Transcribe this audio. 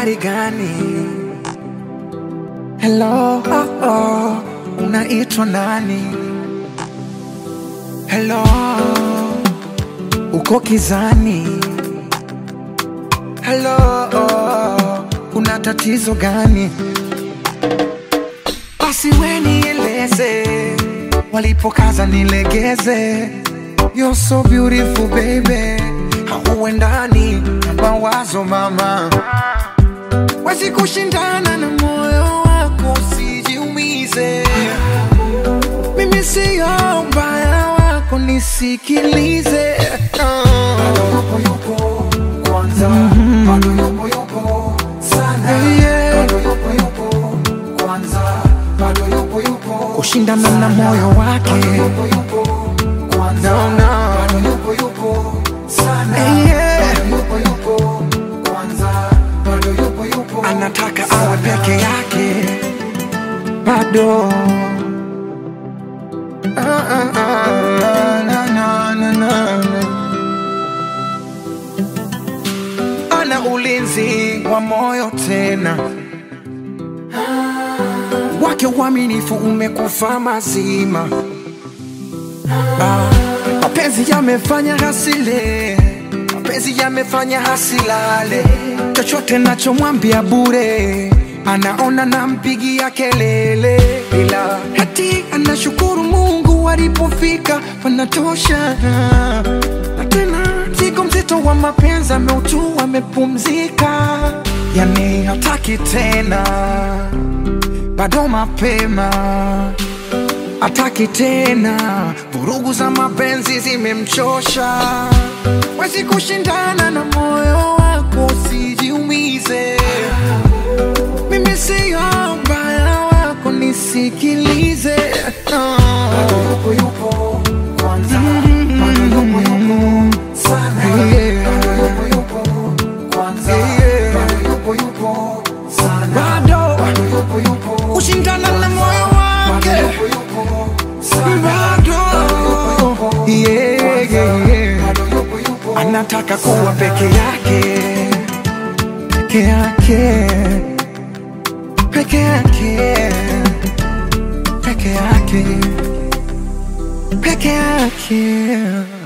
habari gani? Hello, oh, oh, unaitwa nani? Hello, uko kizani? Hello, oh, kuna tatizo gani? Basi we nieleze, walipokaza nilegeze. You're so beautiful baby, hauendani na mawazo mama, wezi kushindana na moyo wako, usijiumize. Mimi siyo mbaya wako, nisikilize. Yeah, yeah. kushindana na moyo wake no, no. Yeah. anataka awe peke yake bado Ah, ah, ah, na, na, na, na, na. ana ulinzi wa moyo tena wake uaminifu umekufa mazima Ah, mapenzi yamefanya hasile mapenzi yamefanya hasilale chochote nachomwambia bure anaona nampigia kelele ila hati anashukuru mungu alipofika panatosha na tena mzigo mzito wa mapenzi ameutua amepumzika yani hataki tena bado mapema ataki tena, vurugu za mapenzi zimemchosha. Wezi kushindana na moyo wako, usijiumize. Mimi siyo mbaya wako, nisikilize. Bado kushindana na moyo wake bado yeah, yeah, yeah. anataka kuwa peke yake peke yake peke yake peke yake peke yake